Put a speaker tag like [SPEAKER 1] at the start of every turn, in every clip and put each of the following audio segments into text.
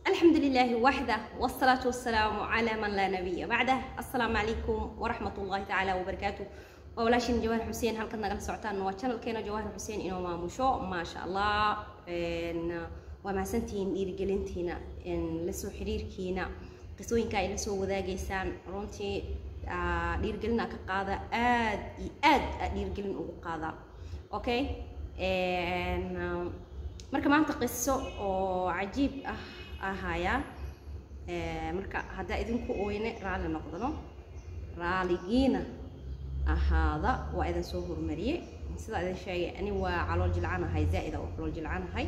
[SPEAKER 1] الحمد لله وحده والصلاة والسلام على من لا نبي بعده السلام عليكم ورحمة الله تعالى وبركاته walaashin jawahar xuseen halkan nagala socotaan waa channelkeena jawahar xuseen inoo maamusho maasha allah waa mahadsantihiin dhiirigelintiina lasoo xiriirkiina qisooyinka ay la soo wadaagaysaan runtii dhiirigelina ka qaada aad iyo aad aa dhiirigelin ugu qaada okay marka maanta qiso oo cajiib ah ahaya marka haddaa idinku oyne raalli noqdano raaligiina ahaada waa idin soo horumariyey sidaa idin sheegay ani waa calool jilcanahay zaa-ida oo calool jilcanahay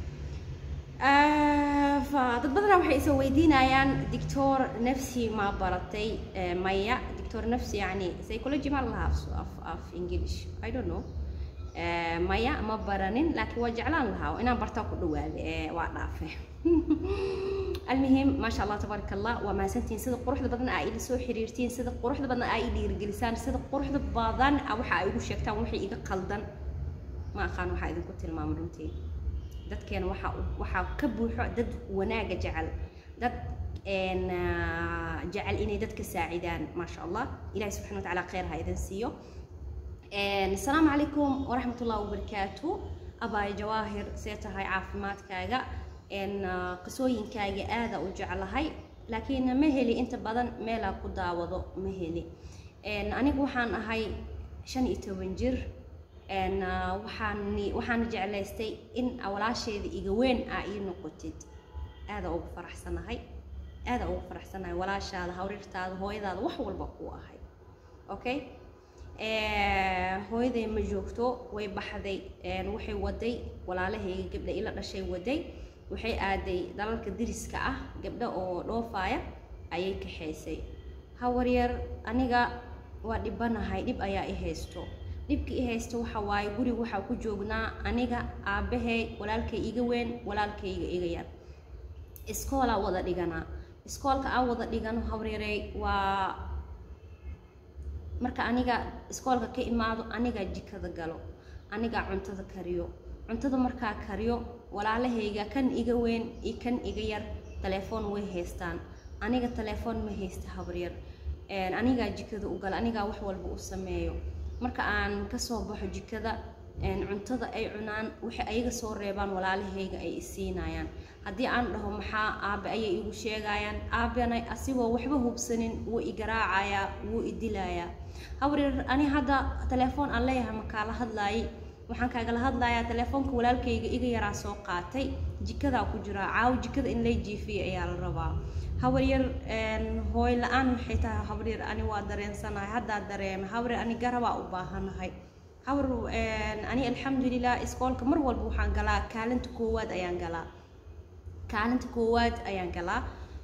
[SPEAKER 1] dad badanaa waxay isa weydiinayaan dictor nafsi ma baratay maya dictor nafsi yani psychology ma lahaa af af english i don't know maya ma baranin laakiin waa jeclaan lahaa inaan bartaa ku dhawaade waa dhaafe المهم ما شاء الله تبارك الله وما سنتين سيد قروح بدن اي لا سو xiriirtiin sida quruxda badan ay dhiirigelisaan sida quruxda badan waxa ay ugu sheegtaan wixii iga qaldan ma aqaan waxa idinku tilmaamo runtii dadkeena waxa waxa ka buuxo dad wanaaga jecel dad een jecel inay dadka saacidaan ma sha Allah ilaahay subhanahu wa ta'ala khayr ha idin siiyo een assalamu alaykum wa rahmatullahi wa barakatuh abay jawaahir seetahay caafimaadkaaga qisooyinkaaga aada u jeclahay laakiin ma heli inta badan meelaa ku daawado ma heli anigu waxaan ahay shan iyo toban jir waxaan waxaana jeclaystay in walaasheeda iga weyn aa ii noqotid aada ugu faraxsanahay aada ugu faraxsanahay walaashaada hawrirtaada hooyadaada wax walba ku ahay okay hooyaday ma joogto way baxday waxay waday walaalahayga gabdha ila dhashay waday waxay aaday dalalka diriska ah gabdho oo dhoofaaya ayay kaxaysay hawaryar aniga waa dhibanahay dhib ayaa i haysto dhibka i haysto waxa waaye guriga waxaa ku joognaa aniga aabbahay walaalkay iga weyn walaalkayga iga yar iskoolaa wada dhiganaa iskoolka aan wada dhigano hawaryarey waa marka aniga iskoolka ka imaado anigaa jikada galo anigaa cuntada kariyo cuntada markaa kariyo walaalahayga kan iga weyn iyo kan iga yar telefoon way haystaan aniga telefoon ma haysta habaryar anigaa jikada u gala anigaa wax walba u sameeyo marka aan kasoo baxo jikada cuntada ay cunaan waxay ayaga soo reebaan walaalahayga ay isiinayaan haddii aan dhaho maxaa aabe ayay igu sheegayaan aabena asigoo waxba hubsanin wuu igaraacayaa wuu idilayaa habaryar ani hadda telefoon aan leeyahay makaala hadlaayay waxaan kaagala hadlayaa telefoonka walaalkayga iga yaraa soo qaatay jikadaa ku jiraa caawo jikada in lay jiifiya ayaa la rabaa habaryar hooy la-aan maxay tahay habaryar ani waa dareensanahay haddaa dareemay habaryar ani garabaa u baahanahay habar ani alxamdulilah iskoolka mar walba waxaan galaa kaalinta koowaad ayaan galaa kaalinta koowaad ayaan galaa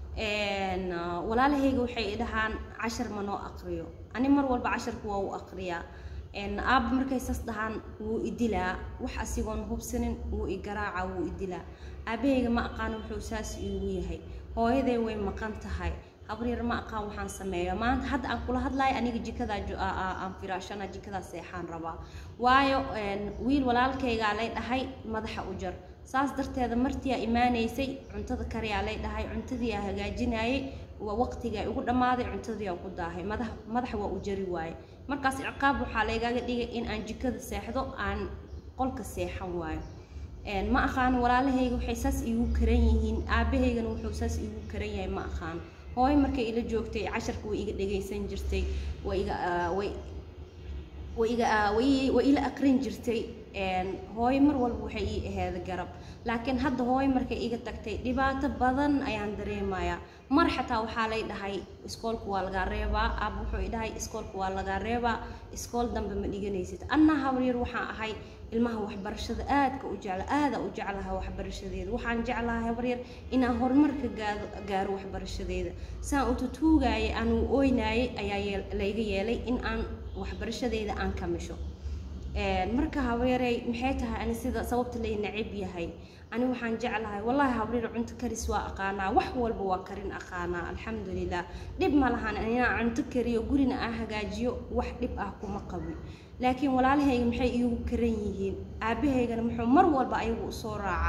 [SPEAKER 1] walaalahayga waxay dhahaan cashar ma noo aqriyo ani mar walba casharka waa u aqriyaa aaba markay saas dhahaan wuu idilaa wax asigoon hubsanin wuu igaraaca wuu idilaa aabahayga ma aqaan wuxuu saas iigu yahay hooyaday way maqan tahay habaryar ma aqaan waxaan sameeyo maanta hadda aan kula hadlayo aniga jikadaa aan firaashana jikadaa seexaan rabaa waayo wiil walaalkaygaa lay dhahay madaxa u jar saas darteeda martiyaa imaanaysay cuntada kariyaa lay dhahay cuntadiiaa hagaajinayay waa waqtigaa igu dhammaaday cuntadiiaa ku daahay madax madaxa waa u jari waaye markaas ciqaab waxaa laygaga dhigay in aan jikada seexdo aan qolka seexan waayo ma aqaan walaalahayga waxay saas iigu karan yihiin aabahaygana wuxuu saas iigu karan yahay ma aqaan hooyo markay ila joogtay casharka way iga dhagaysan jirtay way iga way way iga way way ila aqrin jirtay hooyo mar walba waxay ii aheeda garab laakiin hadda hooyo markay iga tagtay dhibaato badan ayaan dareemayaa mar xataa waxaa lay dhahay iskoolka waa lagaa reebaa aaba wuxuu i dhahay iskoolka waa lagaa reebaa iskool dambe ma dhiganaysid anna habaryar waxaan ahay ilmaha waxbarashada aadka u jecla aada u jeclaha waxbarashadeeda waxaan jeclahay habaryar inaan horumarka gaado gaaro waxbarashadeeda saan u tutuugayay aan u ooynaayay ayaa layga yeelay in aan waxbarashadeeda aan kamisho marka habaryarey maxay tahay ani sida sababta lay nacib yahay ani waxaan jeclahay wallahi habaryar cunto karis waa aqaanaa wax walba waa karin aqaanaa alxamdulilah dhib ma lahan inaan cunto kariyo gurina aan hagaajiyo wax dhib ah kuma qabin laakiin walaalahayga maxay iigu karan yihiin aabahaygana muxuu mar walba ayagu usoo raacaa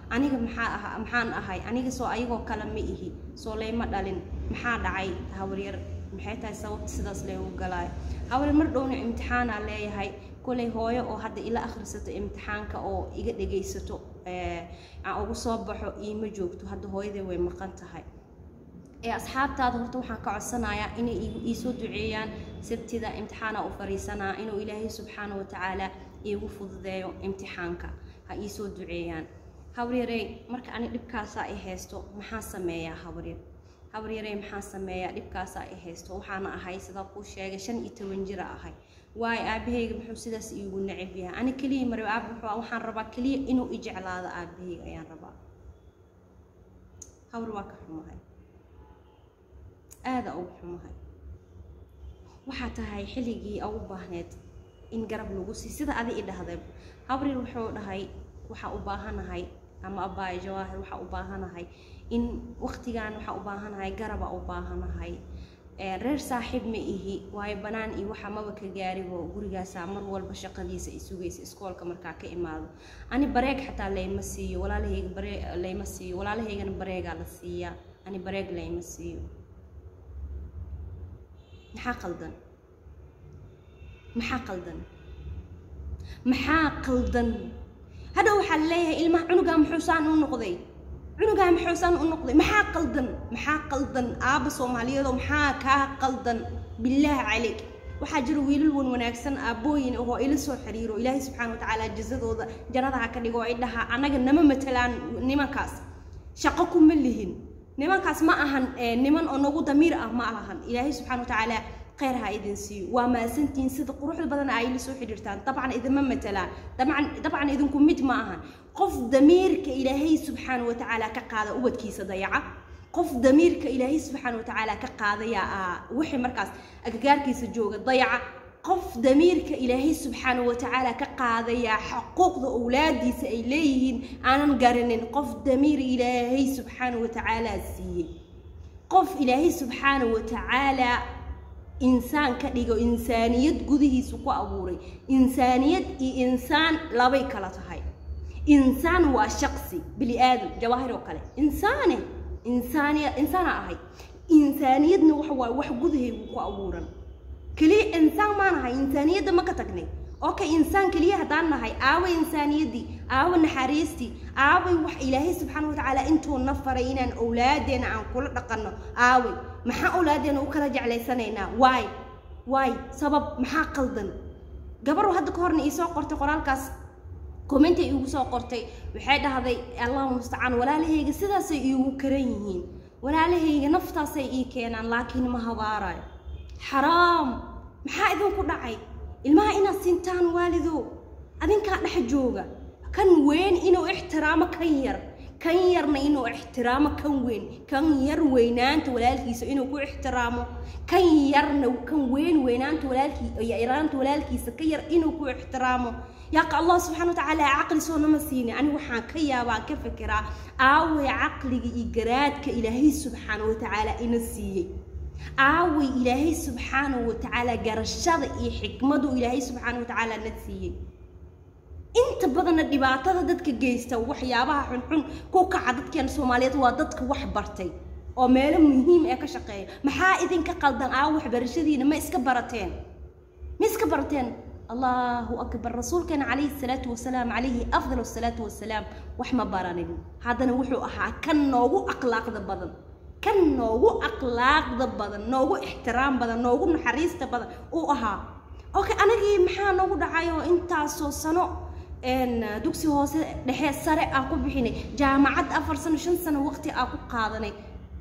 [SPEAKER 1] aniga maxaa aha maxaan ahay aniga soo ayagoo kale ma ihi soo layma dhalin maxaa dhacay hawaryar maxay tahay sababta sidaas laygu galaayo hawaryar mar dhowna imtixaanaa leeyahay kolay hooyo oo hadda ila akhrisato imtixaanka oo iga dhegaysato aan ugu soo baxo iima joogto hadda hooyaday way maqan tahay ee asxaabtaada horta waxaan ka codsanayaa inay iisoo duceeyaan sabtida imtixaana u fariisanaa inuu ilaahay subxaana wa tacaala iigu fududeeyo imtixaanka ha iisoo duceeyaan habaryarey marka ani dhibkaasaa i haysto maxaa sameeyaa habaryar habaryarey maxaa sameeyaa dhibkaasaa i haysto waxaana ahay sidaa kuu sheegay shan iyo toban jira ahay waayo aabahayga muxuu sidaas iigu necab yahay ani keliya mari aab waxaan rabaa keliya inuu i jeclaado aabahayga ayaan rabaa habar waa ka xumahay aada ugu xumahay waxaa tahay xilligii ugu baahneed in garab lagu sii sida adi i dhahday habrir wuxuu dhahay waxaa u baahanahay ama abaayo jawaahir waxaa u baahanahay in waqtigan waxaa u baahanahay garaba u baahanahay reer saaxiib ma ihi waayo banaan iyo waxa maba ka gaaribo gurigaasaa mar walba shaqadiisa i sugaysa iskoolka markaa ka imaado ani bareeg xataa layma siiyo walaalahayga bare layma siiyo walaalahaygana bareegaa la siiyaa ani bareeg layma siiyo maxaa qaldan maxaa qaldan maxaa qaldan hadha waxaa leeyahay ilmaha cunugaa muxuusaan u noqday cunugaa muxuusaan u noqday maxaa qaldan maxaa qaldan aabba soomaaliyeedoo maxaa kaa qaldan bilaahi calayk waxaa jira wiilal wan wanaagsan aabbooyin oo ila soo xiriiro ilaahay subxaana wa tacaala jazadooda jannada ha ka dhigo ay dhahaa annaga nama matelaan nimankaas shaqo kuma lihin nimankaas ma ahan niman oo nagu damiir ah ma ahan ilaahay subxana wa tacaala khayr ha idin siiyo waa maasantihiin sida quruxda badan ay la soo xidhiirtaan dabcan idinma matalaan dabcan dabcan idinku mid ma ahan qof damiirka ilaahay subxaana wa tacaala ka qaada ubadkiisa dayaca qof damiirka ilaahay subxaana wa tacaala ka qaadaya wixii markaas agagaarkiisa jooga dayaca qof damiirka ilaahay subxaana wa tacaala ka qaadaya xuquuqda owlaadiisa ay leeyihiin aanan garanin qof damiir ilaahay subxaana wa tacaala siiyey qof ilaahay subxaana wa tacaala insaan ka dhigo insaaniyad gudihiisu ku abuuray insaaniyad iyo insaan labay kala tahay insaan waa shaqsi bini aadam jawaahir oo kale insaane insaaniya insaana ahay insaaniyadna waxa waaye wax gudahaygu ku abuuran keliya insaan maa nahay insaaniyadda ma ka tagnay okay insaan keliya haddaan nahay aaway insaaniyaddii aawa naxariistii aaway wax ilaahay subxaana wa tacaala intuu na faray inaan owlaadeena aan kula dhaqanno aaway maxaa owlaadeena u kala jeclaysanaynaa waay waay sabab maxaa qaldan gabaru hadda ka horna iisoo qortay qoraalkaas commenti iigu soo qortay waxay dhahday allahu mustacaan walaalahayga sidaasay iigu karan yihiin walaalahayga naftaasay ii keenaan laakiin ma habaarayo xaraam maxaa idinku dhacay ilmaha inaad siintaan waalido adinkaa dhex jooga kan weyn inuu ixtiraamo kan yar kan yarna inuu ixtiraamo kan weyn kan yar weynaanta walaalkiisa inuu ku ixtiraamo kan yarna kan weyn weynaanta walaalkii yaraanta walaalkiisa ka yar inuu ku ixtiraamo yaaqa allah subxana watacaala caqli soo nama siini ani waxaan ka yaabaa ka fekeraa aaway caqliga iyo garaadka ilaahay subxaana watacaala ina siiyey aaway ilaahay subxaana watacaala garashada iyo xikmadu ilaahay subxaana watacaala na siiyey inta badanna dhibaatada dadka geysta waxyaabaha xunxun ku kaca dadkeena soomaaliyeed waa dadka wax bartay oo meelo muhiim ee ka shaqeeya maxaa idinka qaldan aa waxbarashadiina ma iska barateen ma iska barateen allahu akbar rasuulkeena calayhi salaatu wasalaam calayhi afdal asalaatu wasalaam wax ma baranin haddana wuxuu ahaa kan noogu akhlaaqda badan kan noogu akhlaaqda badan noogu ixtiraam badan noogu naxariista badan uu ahaa okay anagii maxaa noogu dhacayoo intaasoo sano dugsi hoose dhexe sare aan ku bixinay jaamacad afar sano shan sano waqti aan ku qaadanay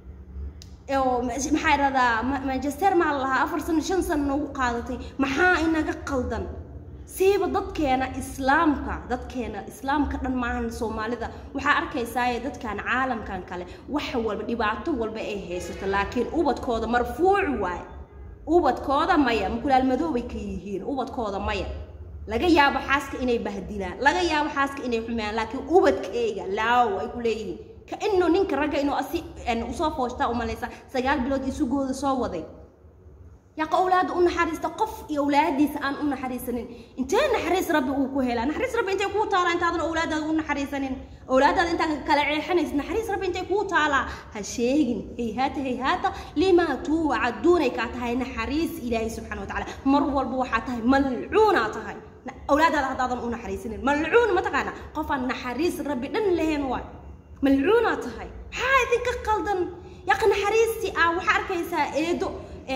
[SPEAKER 1] oo maxaa iradaa manchester maa lahaa afar sano shan sano noogu qaadatay maxaa inaga qaldan siiba dadkeena islaamka dadkeena islaamka dhan maahan soomaalida waxaa arkaysaaye dadkan caalamkan kale wax walba dhibaato walba ay haysato laakiin ubadkooda marfuuc waaye ubadkooda maya mukulaal madoobay ka yihiin ubadkooda maya laga yaabo xaaska inay bahdilaan laga yaabo xaaska inay xumeeyaan laakiin ubadkeyga laaw ay ku leeyihiin ka inuu ninka ragga inuu asi usoo fooshtaa umalaysa sagaal bilood isugooda soo waday yaqa awlaada u naxariista qof iyo awlaadiisa aan u naxariisanin intee naxariis rabbi uu ku helaa naxariis rabbi intay kuu taalaa intaadan awlaadaada u naxariisanin awlaadaada intaa kala ceexanaysid naxariis rabbi intay kuu taalaa ha sheegin hayhaata hayhaata limaa tuucaduunay kaa tahay naxariis ilaahay subxana watacaala mar walba waxaa tahay malcuunaa tahay awlaadaada haddaadan u naxariisanin malcuun ma taqaana qofaan naxariis rabbi dhan lahayn waay malcuunaa tahay maxaa idinka qaldan yaqa naxariistii ah waxaa arkaysaa eedo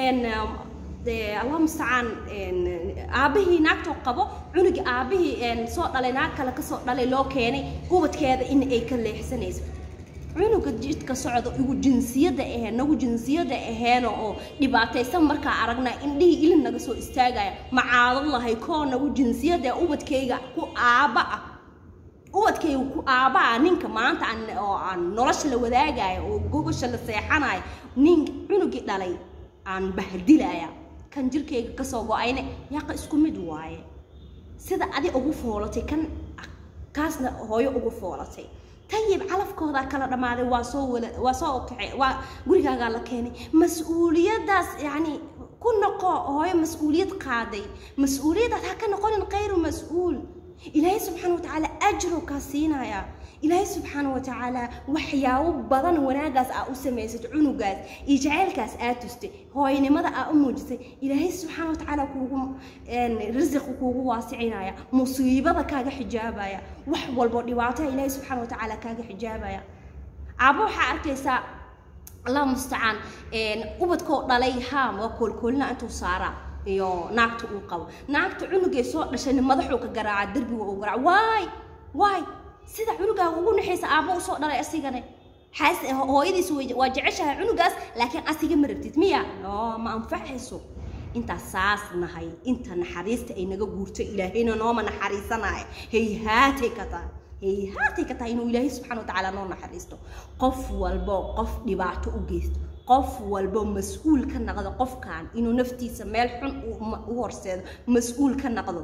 [SPEAKER 1] allah mustacaan aabbihii naagtoo qabo cunugii aabbihii soo dhalay naag kale kasoo dhalay loo keenay ubadkeeda in ay ka leexsanayso cunuga jidka socda igu jinsiyada aheen nagu jinsiyada aheena oo dhibaataysan markaa aragnaa indhihii ilin naga soo istaagaya macaado lahay koo nagu jinsiyada ubadkayga ku aaba ah ubadkayga ku aaba ah ninka maanta aan oo aan nolosha la wadaagayo oo gogosha la seexanayo nin cunugii dhalay aan bahdilaya kan jirkayga kasoo go-ayne yaqa isku mid waaye sida adi ugu foolatay kan kaasna hooyo ugu foolatay tayib calafkoodaa kala dhammaaday waa soo wala waa soo kace waa gurigaagaa la keenay mas-uuliyaddaas yacni ku noqo hooyo mas-uuliyad qaaday mas-uuliyaddaas ha ka noqonin khayru mas-uul ilaahay subxaana watacaala ajro kaa siinaya ilaahay subxaana watacaala waxyaabo badan wanaagaas aa u samaysad cunugaas iyo jaceylkaas aa tustay hooynimada aa u muujisay ilaahay subxaana watacaala kuugu risiqa kuugu waasicinaya musiibada kaaga xijaabaya wax walbo dhibaataa ilaahay subxaana watacaala kaaga xijaabaya aabo waxaa arkaysaa allah mustacaan ubadkoo dhalay haa waa koolkoolina intuu saaraa iyo naagta uu qabo naagta cunugay soo dhashayna madaxuu ka garaaca derbiga uu garaaca waay waay sida cunugaaga ugu naxaysa aabbo usoo dhalay asigane xaas hooyadiis waa jeceshahay cunugaas laakiin asiga ma rabtid miya oo ma anfacayso intaas saas nahay inta naxariista ay naga guurto ilaahayna nooma naxariisanaayo hayhaatay ka tahay hayhaatay ka tahay inuu ilaahay subxana watacaala noo naxariisto qof walbo qof dhibaato u geysto qof walbo mas-uul ka naqdo qofkan inuu naftiisa meel xun u horseedo mas-uul ka naqdo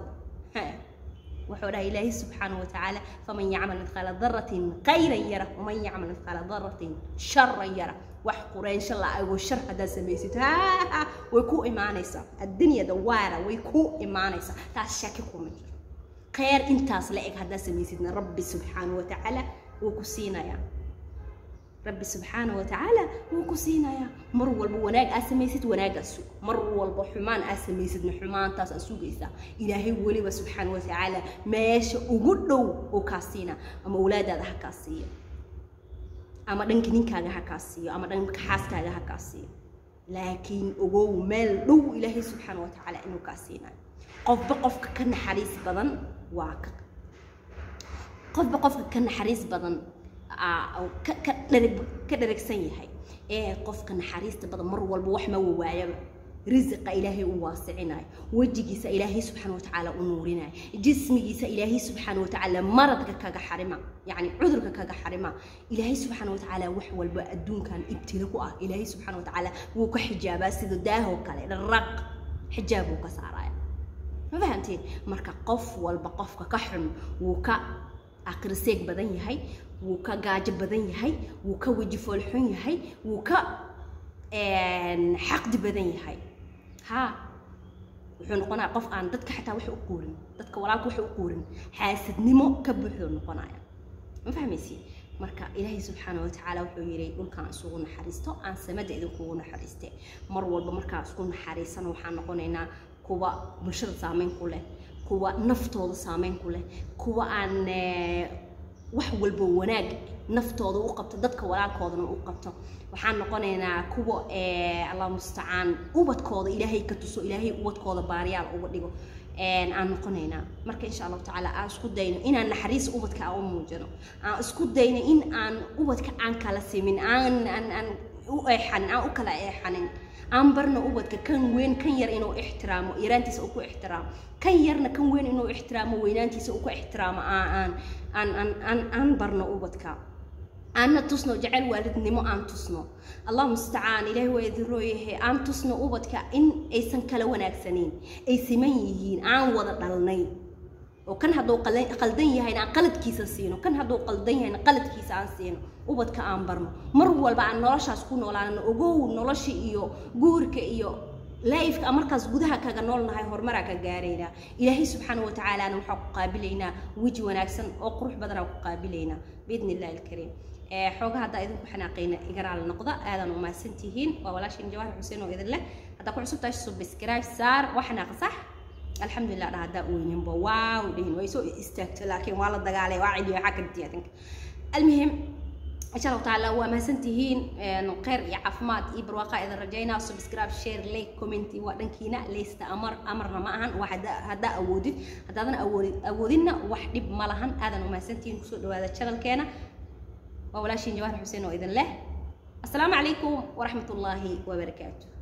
[SPEAKER 1] wuxuu dhahay ilaahay subxaana watacaala faman yacmal midqaala daratin khayran yara waman yacmal midqaala daratin sharan yara wax quraynsho la ago shar haddaad samaysid haa way ku imaanaysaa addunya dawaara way ku imaanaysaa taas shaki kuma jiro khayr intaas la eg haddaad samaysidna rabbi subxaana watacaala wuu ku siinayaa rabbi subxaana watacaala wuu ku siinayaa mar walba wanaag aa samaysid wanaaggaa sug mar walba xumaan aa samaysidna xumaantaas aa sugaysaa ilaahay weliba subxaana watacaala meesha ugu dhow oo kaa siina ama awlaadaada ha kaa siiyo ama dhanka ninkaaga ha kaa siiyo ama dhanka xaaskaaga ha kaa siiyo laakiin ogow meel dhow ilaahay subxaana watacaala inuu kaa siinayo qofba qofka ka naxariis badan waa ka qofba qofka ka naxariis badan ka dharagsan yahay ee qofka naxariista badan mar walba wax ma wawaayaba risiqa ilaahay u waasicinayo wejigiisa ilaahay subxaana watacaala u nuurinayo jismigiisa ilaahay subxaana watacaala maradka kaga xarima yacni cudurka kaga xarima ilaahay subxaana watacaala wax walba adduunkan ibtila ku ah ilaahay subxaana watacaala wuu ka xijaabaa sida daahoo kale dharaq xijaab wuu ka saaraya ma fahamteen marka qof walba qofka ka xun wuu ka aqriseeg badan yahay wuu ka gaajo badan yahay wuu ka weji foolxun yahay wuu ka xaqdi badan yahay ha wuxuu noqonaya qof aan dadka xataa wax u quurin dadka walaalka wax u quurin xaasidnimo ka buuxdoo noqonaya ma fahmaysi marka ilaahay subxaana watacaala wuxuu yidhi dhulkaan isugu naxariisto aan samada idinkugu naxariiste mar walba markaa isku naxariisana waxaan noqonaynaa kuwa bulshada saameyn ku leh kuwa naftooda saameyn ku leh kuwa aan wax walba wanaag naftooda u qabto dadka walaalkoodana u qabto waxaan noqonaynaa kuwa allah mustacaan ubadkooda ilaahay ka tuso ilaahay ubadkooda baariyaal uga dhigo aan noqonaynaa marka insha allahu tacaala aan isku dayno inaan naxariis ubadka aan u muujino aan isku dayno in aan ubadka aan kala simin aan aan aan u eexanin aan u kala eexanin aan barno ubadka kan weyn kan yar inuu ixtiraamo yaraantiisa uu ku ixtiraamo kan yarna kan weyn inuu ixtiraamo weynaantiisa uu ku ixtiraamo aan aan aan aan aan barno ubadka aanna tusno jecel waalidnimo aan tusno allah mustacaan ilaahi waa idin rooyahay aan tusno ubadka in aysan kala wanaagsanayn ay siman yihiin aan wada dhalnay oo kan hadduu qaldan yahayna aan qaladkiisa siino kan hadduu qaldan yahayna qaladkiisa aan siino ubadka aan barno mar walba aan noloshaas ku noolaano ogow nolosha iyo guurka iyo laifka markaas gudaha kaga noolnahay horumaraa ka gaaraynaa ilaahay subxaana wa tacaalaana waxaa ku qaabilaynaa weji wanaagsan oo qurux badanaa ku qaabilaynaa biidni illahi alkariim xooga haddaa idinku xanaaqayna igaraal noqda aadan u mahadsantihiin waa walaashin jawaahir xuseen oo idin leh haddaa ku cusub tahay subscribe saar waa xanaaqa sax alxamdulilah dha haddaa ooyinba waaw dhihin way soo istaagto laakiin waa la dagaalay waa celiyo waxaa kaditi adinka almuhim insha allahu tacaala waa mahadsantihiin kheyr iyo caafimaad iyo barwaaqa idin rajaynaa subscribe share like comment waa dhankiina leysta amar amarna ma ahan waa haddaa awoodid haddaadan awoodid awoodinna wax dhib ma lahan aadan u mahadsantihiin kusoo dhawaada channelkeena waa walaashiin jawaahir xuseen oo idin leh السلام عليكم ورحمة الله وبركاته